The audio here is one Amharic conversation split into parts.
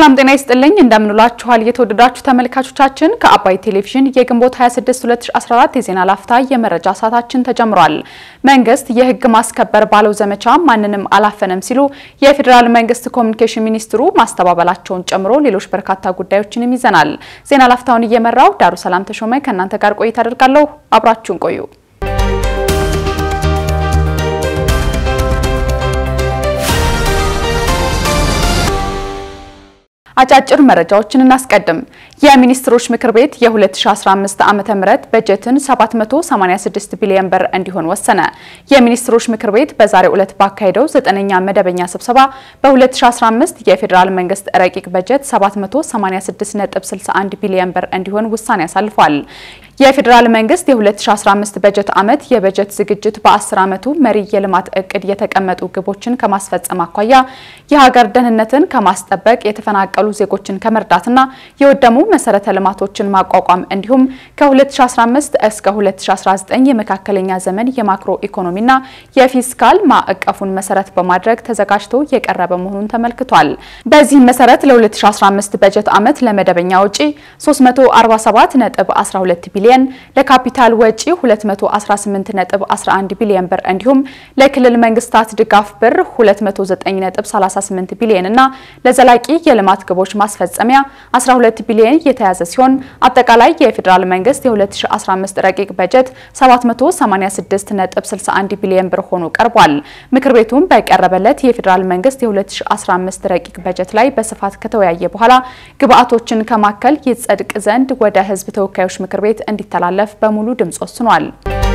ሰላም ጤና ይስጥልኝ እንደምንላችኋል የተወደዳችሁ ተመልካቾቻችን ከአባይ ቴሌቪዥን የግንቦት 26 2014 የዜና ላፍታ የመረጃ ሰዓታችን ተጀምሯል። መንግስት የህግ ማስከበር ባለው ዘመቻ ማንንም አላፈነም ሲሉ የፌዴራል መንግስት ኮሚኒኬሽን ሚኒስትሩ ማስተባበላቸውን ጨምሮ ሌሎች በርካታ ጉዳዮችንም ይዘናል። ዜና ላፍታውን እየመራው ዳሩ ሰላም ተሾመ ከእናንተ ጋር ቆይታ አደርጋለሁ። አብራችሁን ቆዩ። አጫጭር መረጃዎችን እናስቀድም። የሚኒስትሮች ምክር ቤት የ2015 ዓ.ም በጀትን 786 ቢሊዮን ብር እንዲሆን ወሰነ። የሚኒስትሮች ምክር ቤት በዛሬው ዕለት ባካሄደው ዘጠነኛ መደበኛ ስብሰባ በ2015 የፌዴራል መንግስት ረቂቅ በጀት 786.61 ቢሊዮን ብር እንዲሆን ውሳኔ አሳልፏል። የፌዴራል መንግስት የ2015 በጀት ዓመት የበጀት ዝግጅት በ10 ዓመቱ መሪ የልማት እቅድ የተቀመጡ ግቦችን ከማስፈጸም አኳያ የሀገር ደህንነትን ከማስጠበቅ የተፈናቀሉ ዜጎችን ከመርዳትና የወደሙ መሰረተ ልማቶችን ማቋቋም እንዲሁም ከ2015 እስከ 2019 የመካከለኛ ዘመን የማክሮ ኢኮኖሚና የፊስካል ማዕቀፉን መሰረት በማድረግ ተዘጋጅቶ የቀረበ መሆኑን ተመልክቷል። በዚህም መሰረት ለ2015 በጀት ዓመት ለመደበኛ ወጪ 347.12 ቢሊዮን ለካፒታል ወጪ 218.11 ቢሊዮን ብር እንዲሁም ለክልል መንግስታት ድጋፍ ብር 209.38 ቢሊዮን እና ለዘላቂ የልማት ግቦች ማስፈጸሚያ 12 ቢሊዮን የተያዘ ሲሆን አጠቃላይ የፌዴራል መንግስት የ2015 ረቂቅ በጀት 786.61 ቢሊዮን ብር ሆኖ ቀርቧል። ምክር ቤቱም በቀረበለት የፌዴራል መንግስት የ2015 ረቂቅ በጀት ላይ በስፋት ከተወያየ በኋላ ግብአቶችን ከማከል ይጸድቅ ዘንድ ወደ ህዝብ ተወካዮች ምክር ቤት እንዲተላለፍ በሙሉ ድምጽ ወስኗል።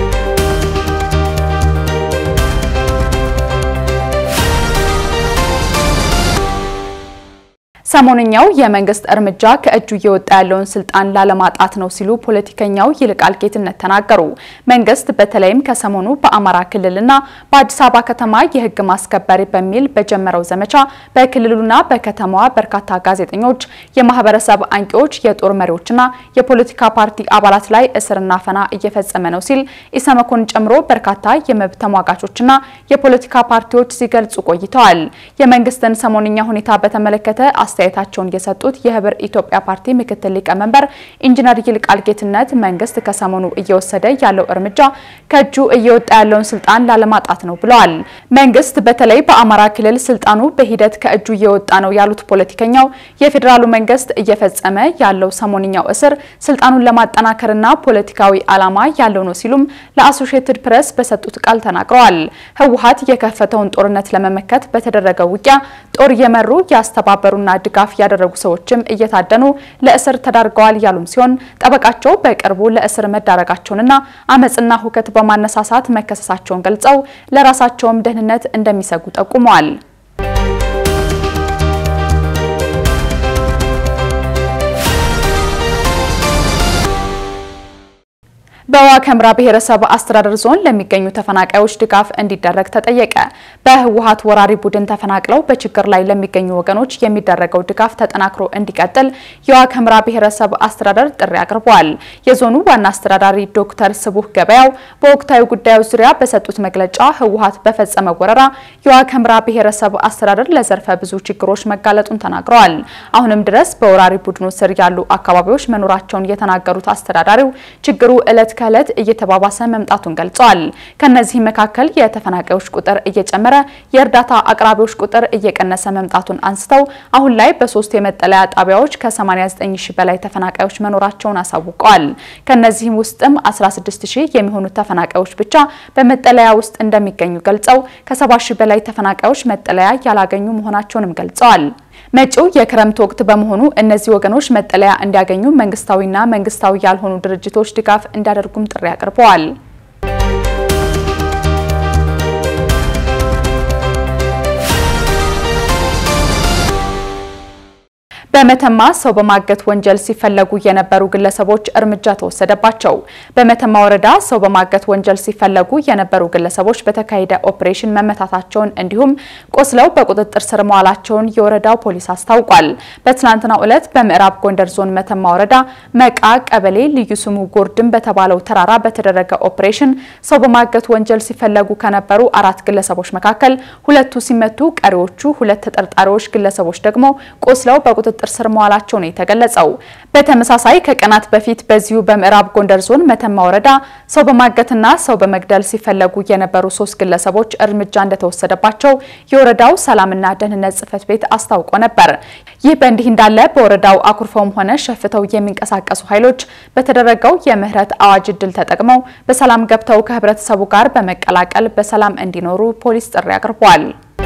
ሰሞንኛው የመንግስት እርምጃ ከእጁ እየወጣ ያለውን ስልጣን ላለማጣት ነው ሲሉ ፖለቲከኛው ይልቃል ጌትነት ተናገሩ። መንግስት በተለይም ከሰሞኑ በአማራ ክልልና በአዲስ አበባ ከተማ የህግ ማስከበር በሚል በጀመረው ዘመቻ በክልሉና በከተማዋ በርካታ ጋዜጠኞች፣ የማህበረሰብ አንቂዎች፣ የጦር መሪዎችና የፖለቲካ ፓርቲ አባላት ላይ እስርና ፈና እየፈጸመ ነው ሲል ኢሰመኮን ጨምሮ በርካታ የመብት ተሟጋቾችና የፖለቲካ ፓርቲዎች ሲገልጹ ቆይተዋል። የመንግስትን ሰሞንኛ ሁኔታ በተመለከተ አስተያየታቸውን የሰጡት የህብር ኢትዮጵያ ፓርቲ ምክትል ሊቀመንበር ኢንጂነር ይልቃል ጌትነት መንግስት ከሰሞኑ እየወሰደ ያለው እርምጃ ከእጁ እየወጣ ያለውን ስልጣን ላለማጣት ነው ብለዋል። መንግስት በተለይ በአማራ ክልል ስልጣኑ በሂደት ከእጁ እየወጣ ነው ያሉት ፖለቲከኛው የፌዴራሉ መንግስት እየፈጸመ ያለው ሰሞንኛው እስር ስልጣኑን ለማጠናከርና ፖለቲካዊ ዓላማ ያለው ነው ሲሉም ለአሶሺየትድ ፕሬስ በሰጡት ቃል ተናግረዋል። ህወሓት የከፈተውን ጦርነት ለመመከት በተደረገው ውጊያ ጦር የመሩ ያስተባበሩና ድጋፍ ያደረጉ ሰዎችም እየታደኑ ለእስር ተዳርገዋል ያሉም ሲሆን ጠበቃቸው በቅርቡ ለእስር መዳረጋቸውንና አመፅና ሁከት በማነሳሳት መከሰሳቸውን ገልጸው ለራሳቸውም ደህንነት እንደሚሰጉ ጠቁመዋል። በዋግ ኽምራ ብሔረሰብ አስተዳደር ዞን ለሚገኙ ተፈናቃዮች ድጋፍ እንዲደረግ ተጠየቀ። በህወሓት ወራሪ ቡድን ተፈናቅለው በችግር ላይ ለሚገኙ ወገኖች የሚደረገው ድጋፍ ተጠናክሮ እንዲቀጥል የዋግ ኽምራ ብሔረሰብ አስተዳደር ጥሪ አቅርበዋል። የዞኑ ዋና አስተዳዳሪ ዶክተር ስቡህ ገበያው በወቅታዊ ጉዳዮች ዙሪያ በሰጡት መግለጫ ህወሓት በፈጸመው ወረራ የዋግ ኽምራ ብሔረሰብ አስተዳደር ለዘርፈ ብዙ ችግሮች መጋለጡን ተናግረዋል። አሁንም ድረስ በወራሪ ቡድኑ ስር ያሉ አካባቢዎች መኖራቸውን የተናገሩት አስተዳዳሪው ችግሩ እለት ከእለት እየተባባሰ መምጣቱን ገልጸዋል። ከነዚህ መካከል የተፈናቃዮች ቁጥር እየጨመረ የእርዳታ አቅራቢዎች ቁጥር እየቀነሰ መምጣቱን አንስተው አሁን ላይ በሶስት የመጠለያ ጣቢያዎች ከ89 ሺህ በላይ ተፈናቃዮች መኖራቸውን አሳውቀዋል። ከነዚህም ውስጥም 16 ሺህ የሚሆኑት ተፈናቃዮች ብቻ በመጠለያ ውስጥ እንደሚገኙ ገልጸው ከ70 ሺህ በላይ ተፈናቃዮች መጠለያ ያላገኙ መሆናቸውንም ገልጸዋል። መጪው የክረምት ወቅት በመሆኑ እነዚህ ወገኖች መጠለያ እንዲያገኙ መንግስታዊና መንግስታዊ ያልሆኑ ድርጅቶች ድጋፍ እንዲያደርጉም ጥሪ አቅርበዋል። በመተማ ሰው በማገት ወንጀል ሲፈለጉ የነበሩ ግለሰቦች እርምጃ ተወሰደባቸው። በመተማ ወረዳ ሰው በማገት ወንጀል ሲፈለጉ የነበሩ ግለሰቦች በተካሄደ ኦፕሬሽን መመታታቸውን እንዲሁም ቆስለው በቁጥጥር ስር መዋላቸውን የወረዳው ፖሊስ አስታውቋል። በትናንትናው ዕለት በምዕራብ ጎንደር ዞን መተማ ወረዳ መቃ ቀበሌ ልዩ ስሙ ጎርድን በተባለው ተራራ በተደረገ ኦፕሬሽን ሰው በማገት ወንጀል ሲፈለጉ ከነበሩ አራት ግለሰቦች መካከል ሁለቱ ሲመቱ፣ ቀሪዎቹ ሁለት ተጠርጣሪዎች ግለሰቦች ደግሞ ቆስለው በቁጥጥር በቁጥጥር ስር መዋላቸው ነው የተገለጸው። በተመሳሳይ ከቀናት በፊት በዚሁ በምዕራብ ጎንደር ዞን መተማ ወረዳ ሰው በማገትና ሰው በመግደል ሲፈለጉ የነበሩ ሶስት ግለሰቦች እርምጃ እንደተወሰደባቸው የወረዳው ሰላምና ደህንነት ጽሕፈት ቤት አስታውቆ ነበር። ይህ በእንዲህ እንዳለ በወረዳው አኩርፈውም ሆነ ሸፍተው የሚንቀሳቀሱ ኃይሎች በተደረገው የምህረት አዋጅ እድል ተጠቅመው በሰላም ገብተው ከህብረተሰቡ ጋር በመቀላቀል በሰላም እንዲኖሩ ፖሊስ ጥሪ አቅርቧል።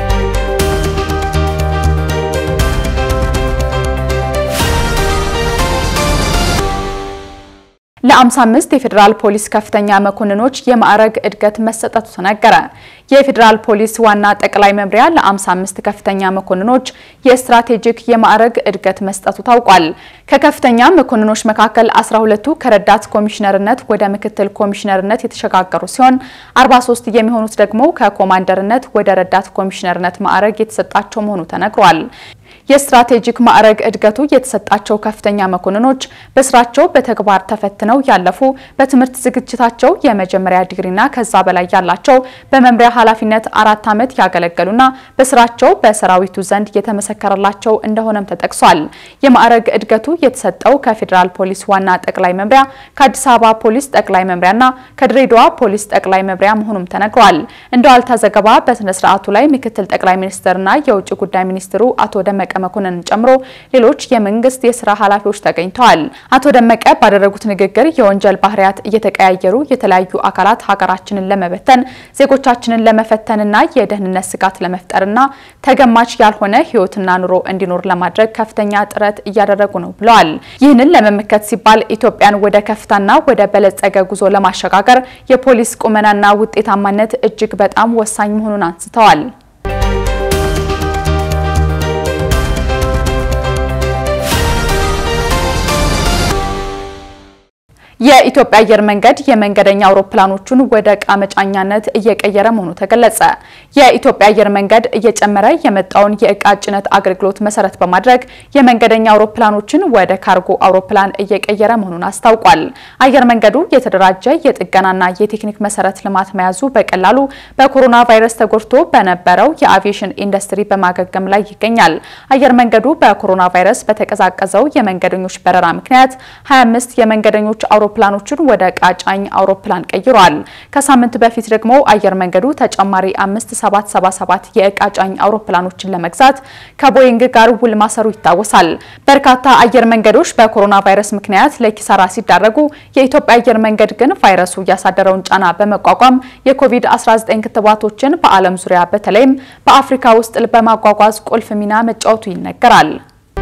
ለ55 የፌዴራል ፖሊስ ከፍተኛ መኮንኖች የማዕረግ እድገት መሰጠቱ ተነገረ። የፌዴራል ፖሊስ ዋና ጠቅላይ መምሪያ ለ55 ከፍተኛ መኮንኖች የስትራቴጂክ የማዕረግ እድገት መስጠቱ ታውቋል። ከከፍተኛ መኮንኖች መካከል 12ቱ ከረዳት ኮሚሽነርነት ወደ ምክትል ኮሚሽነርነት የተሸጋገሩ ሲሆን 43 የሚሆኑት ደግሞ ከኮማንደርነት ወደ ረዳት ኮሚሽነርነት ማዕረግ የተሰጣቸው መሆኑ ተነግሯል። የስትራቴጂክ ማዕረግ እድገቱ የተሰጣቸው ከፍተኛ መኮንኖች በስራቸው በተግባር ተፈትነው ያለፉ፣ በትምህርት ዝግጅታቸው የመጀመሪያ ዲግሪና ከዛ በላይ ያላቸው፣ በመምሪያ ኃላፊነት አራት ዓመት ያገለገሉና በስራቸው በሰራዊቱ ዘንድ የተመሰከረላቸው እንደሆነም ተጠቅሷል። የማዕረግ እድገቱ የተሰጠው ከፌዴራል ፖሊስ ዋና ጠቅላይ መምሪያ፣ ከአዲስ አበባ ፖሊስ ጠቅላይ መምሪያና ከድሬዳዋ ፖሊስ ጠቅላይ መምሪያ መሆኑም ተነግሯል። እንደ ዋልታ ዘገባ በስነ ስርዓቱ ላይ ምክትል ጠቅላይ ሚኒስትርና የውጭ ጉዳይ ሚኒስትሩ አቶ ደመቀ መኮንን ጨምሮ ሌሎች የመንግስት የስራ ኃላፊዎች ተገኝተዋል። አቶ ደመቀ ባደረጉት ንግግር የወንጀል ባህሪያት እየተቀያየሩ የተለያዩ አካላት ሀገራችንን ለመበተን ዜጎቻችንን ለመፈተንና የደህንነት ስጋት ለመፍጠርና ተገማች ያልሆነ ህይወትና ኑሮ እንዲኖር ለማድረግ ከፍተኛ ጥረት እያደረጉ ነው ብለዋል። ይህንን ለመመከት ሲባል ኢትዮጵያን ወደ ከፍታና ወደ በለጸገ ጉዞ ለማሸጋገር የፖሊስ ቁመናና ውጤታማነት እጅግ በጣም ወሳኝ መሆኑን አንስተዋል። የኢትዮጵያ አየር መንገድ የመንገደኛ አውሮፕላኖቹን ወደ ዕቃ መጫኛነት እየቀየረ መሆኑ ተገለጸ። የኢትዮጵያ አየር መንገድ እየጨመረ የመጣውን የዕቃ ጭነት አገልግሎት መሰረት በማድረግ የመንገደኛ አውሮፕላኖችን ወደ ካርጎ አውሮፕላን እየቀየረ መሆኑን አስታውቋል። አየር መንገዱ የተደራጀ የጥገናና የቴክኒክ መሰረት ልማት መያዙ በቀላሉ በኮሮና ቫይረስ ተጎድቶ በነበረው የአቪዬሽን ኢንዱስትሪ በማገገም ላይ ይገኛል። አየር መንገዱ በኮሮና ቫይረስ በተቀዛቀዘው የመንገደኞች በረራ ምክንያት 25 የመንገደኞች አውሮፕላኖችን ወደ ዕቃ ጫኝ አውሮፕላን ቀይሯል። ከሳምንት በፊት ደግሞ አየር መንገዱ ተጨማሪ አምስት 777 የዕቃ ጫኝ አውሮፕላኖችን ለመግዛት ከቦይንግ ጋር ውል ማሰሩ ይታወሳል። በርካታ አየር መንገዶች በኮሮና ቫይረስ ምክንያት ለኪሳራ ሲዳረጉ፣ የኢትዮጵያ አየር መንገድ ግን ቫይረሱ ያሳደረውን ጫና በመቋቋም የኮቪድ-19 ክትባቶችን በዓለም ዙሪያ በተለይም በአፍሪካ ውስጥ በማጓጓዝ ቁልፍ ሚና መጫወቱ ይነገራል።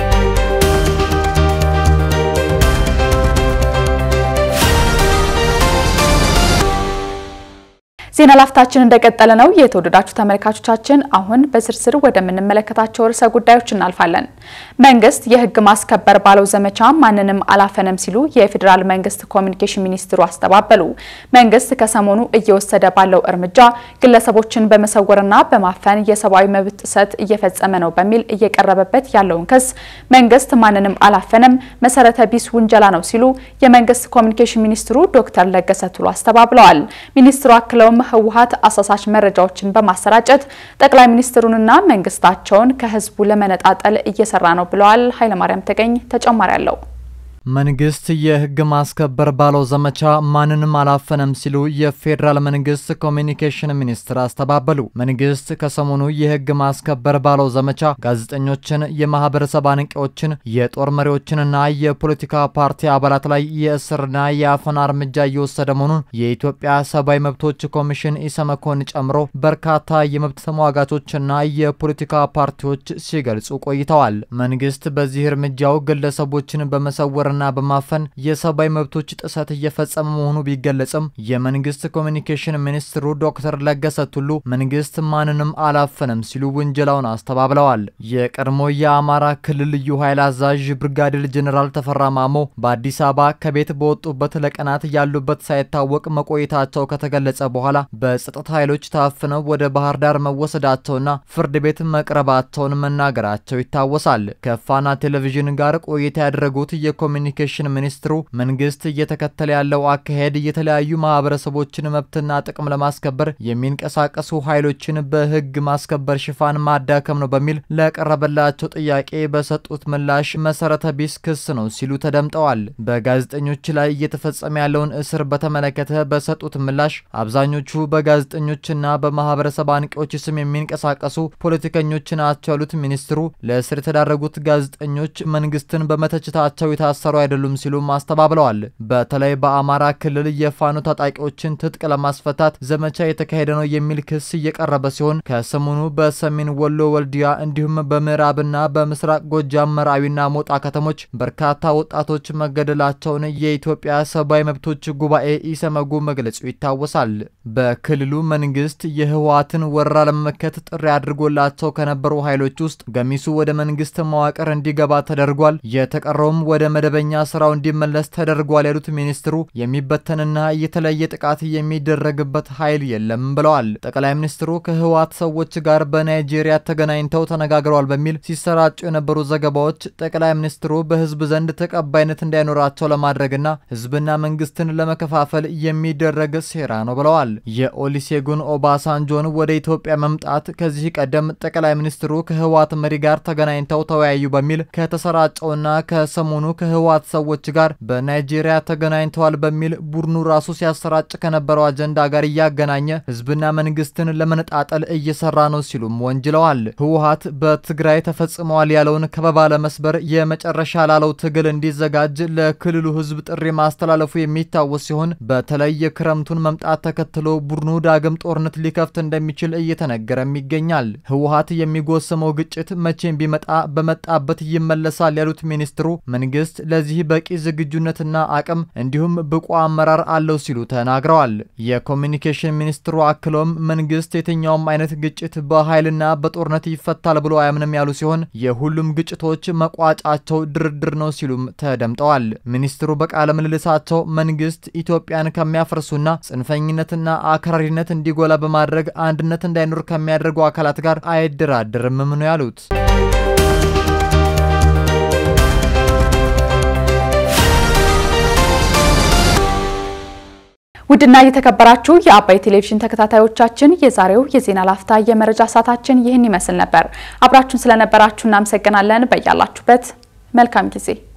ዜና ላፍታችን እንደቀጠለ ነው። የተወደዳችሁ ተመልካቾቻችን፣ አሁን በዝርዝር ወደምንመለከታቸው ርዕሰ ጉዳዮች እናልፋለን። መንግስት የህግ ማስከበር ባለው ዘመቻ ማንንም አላፈነም ሲሉ የፌዴራል መንግስት ኮሚኒኬሽን ሚኒስትሩ አስተባበሉ። መንግስት ከሰሞኑ እየወሰደ ባለው እርምጃ ግለሰቦችን በመሰወርና በማፈን የሰብአዊ መብት ጥሰት እየፈጸመ ነው በሚል እየቀረበበት ያለውን ክስ መንግስት ማንንም አላፈነም፣ መሰረተ ቢስ ውንጀላ ነው ሲሉ የመንግስት ኮሚኒኬሽን ሚኒስትሩ ዶክተር ለገሰ ቱሉ አስተባብለዋል። ሚኒስትሩ አክለውም ህወሓት አሳሳች መረጃዎችን በማሰራጨት ጠቅላይ ሚኒስትሩንና መንግስታቸውን ከህዝቡ ለመነጣጠል እየሰራ ነው ብለዋል። ኃይለማርያም ተገኝ ተጨማሪ አለው። መንግስት የህግ ማስከበር ባለው ዘመቻ ማንንም አላፈነም ሲሉ የፌዴራል መንግስት ኮሚኒኬሽን ሚኒስትር አስተባበሉ። መንግስት ከሰሞኑ የህግ ማስከበር ባለው ዘመቻ ጋዜጠኞችን፣ የማህበረሰብ አንቂዎችን፣ የጦር መሪዎችንና የፖለቲካ ፓርቲ አባላት ላይ የእስርና የአፈና እርምጃ እየወሰደ መሆኑን የኢትዮጵያ ሰብአዊ መብቶች ኮሚሽን ኢሰመኮን ጨምሮ በርካታ የመብት ተሟጋቾችና የፖለቲካ ፓርቲዎች ሲገልጹ ቆይተዋል። መንግስት በዚህ እርምጃው ግለሰቦችን በመሰወር ና በማፈን የሰብአዊ መብቶች ጥሰት እየፈጸመ መሆኑ ቢገለጽም የመንግስት ኮሚኒኬሽን ሚኒስትሩ ዶክተር ለገሰ ቱሉ መንግስት ማንንም አላፈነም ሲሉ ውንጀላውን አስተባብለዋል። የቀድሞ የአማራ ክልል ልዩ ኃይል አዛዥ ብርጋዴር ጀኔራል ተፈራ ማሞ በአዲስ አበባ ከቤት በወጡበት ለቀናት ያሉበት ሳይታወቅ መቆየታቸው ከተገለጸ በኋላ በጸጥታ ኃይሎች ታፍነው ወደ ባህር ዳር መወሰዳቸውና ፍርድ ቤት መቅረባቸውን መናገራቸው ይታወሳል። ከፋና ቴሌቪዥን ጋር ቆይታ ያደረጉት የኮሚ የኮሚኒኬሽን ሚኒስትሩ መንግስት እየተከተለ ያለው አካሄድ የተለያዩ ማህበረሰቦችን መብትና ጥቅም ለማስከበር የሚንቀሳቀሱ ኃይሎችን በህግ ማስከበር ሽፋን ማዳከም ነው በሚል ለቀረበላቸው ጥያቄ በሰጡት ምላሽ መሰረተ ቢስ ክስ ነው ሲሉ ተደምጠዋል። በጋዜጠኞች ላይ እየተፈጸመ ያለውን እስር በተመለከተ በሰጡት ምላሽ አብዛኞቹ በጋዜጠኞችና በማህበረሰብ አንቂዎች ስም የሚንቀሳቀሱ ፖለቲከኞች ናቸው ያሉት ሚኒስትሩ ለእስር የተዳረጉት ጋዜጠኞች መንግስትን በመተችታቸው የታሰሩ አይደሉም ሲሉም አስተባብለዋል። በተለይ በአማራ ክልል የፋኖ ታጣቂዎችን ትጥቅ ለማስፈታት ዘመቻ የተካሄደ ነው የሚል ክስ እየቀረበ ሲሆን ከሰሞኑ በሰሜን ወሎ ወልዲያ እንዲሁም በምዕራብና በምስራቅ ጎጃም መራዊና ሞጣ ከተሞች በርካታ ወጣቶች መገደላቸውን የኢትዮጵያ ሰብአዊ መብቶች ጉባኤ ኢሰመጉ መግለጹ ይታወሳል። በክልሉ መንግስት የህወሓትን ወረራ ለመመከት ጥሪ አድርጎላቸው ከነበሩ ኃይሎች ውስጥ ገሚሱ ወደ መንግስት መዋቅር እንዲገባ ተደርጓል፣ የተቀረውም ወደ መደበኛ ስራው እንዲመለስ ተደርጓል ያሉት ሚኒስትሩ የሚበተንና የተለየ ጥቃት የሚደረግበት ኃይል የለም ብለዋል። ጠቅላይ ሚኒስትሩ ከህወሓት ሰዎች ጋር በናይጄሪያ ተገናኝተው ተነጋግረዋል በሚል ሲሰራጩ የነበሩ ዘገባዎች ጠቅላይ ሚኒስትሩ በህዝብ ዘንድ ተቀባይነት እንዳይኖራቸው ለማድረግና ህዝብና መንግስትን ለመከፋፈል የሚደረግ ሴራ ነው ብለዋል። የኦሊሴጉን ኦባሳንጆን ወደ ኢትዮጵያ መምጣት ከዚህ ቀደም ጠቅላይ ሚኒስትሩ ከህወሓት መሪ ጋር ተገናኝተው ተወያዩ በሚል ከተሰራጨውና ከሰሞኑ ከህወሓት ሰዎች ጋር በናይጄሪያ ተገናኝተዋል በሚል ቡድኑ ራሱ ሲያሰራጭ ከነበረው አጀንዳ ጋር እያገናኘ ህዝብና መንግስትን ለመነጣጠል እየሰራ ነው ሲሉም ወንጅለዋል። ህወሓት በትግራይ ተፈጽመዋል ያለውን ከበባ ለመስበር የመጨረሻ ላለው ትግል እንዲዘጋጅ ለክልሉ ህዝብ ጥሪ ማስተላለፉ የሚታወስ ሲሆን በተለይ የክረምቱን መምጣት ተከትሎ ቡድኑ ዳግም ጦርነት ሊከፍት እንደሚችል እየተነገረም ይገኛል። ህወሓት የሚጎሰመው ግጭት መቼም ቢመጣ በመጣበት ይመለሳል ያሉት ሚኒስትሩ መንግስት ለዚህ በቂ ዝግጁነትና አቅም እንዲሁም ብቁ አመራር አለው ሲሉ ተናግረዋል። የኮሚኒኬሽን ሚኒስትሩ አክሎም መንግስት የትኛውም አይነት ግጭት በኃይልና በጦርነት ይፈታል ብሎ አያምንም ያሉ ሲሆን የሁሉም ግጭቶች መቋጫቸው ድርድር ነው ሲሉም ተደምጠዋል። ሚኒስትሩ በቃለ ምልልሳቸው መንግስት ኢትዮጵያን ከሚያፈርሱና ጽንፈኝነትና አክራሪነት እንዲጎላ በማድረግ አንድነት እንዳይኖር ከሚያደርጉ አካላት ጋር አይደራደርም ነው ያሉት። ውድና የተከበራችሁ የአባይ ቴሌቪዥን ተከታታዮቻችን የዛሬው የዜና ላፍታ የመረጃ ሰዓታችን ይህን ይመስል ነበር። አብራችሁን ስለነበራችሁ እናመሰግናለን። በያላችሁበት መልካም ጊዜ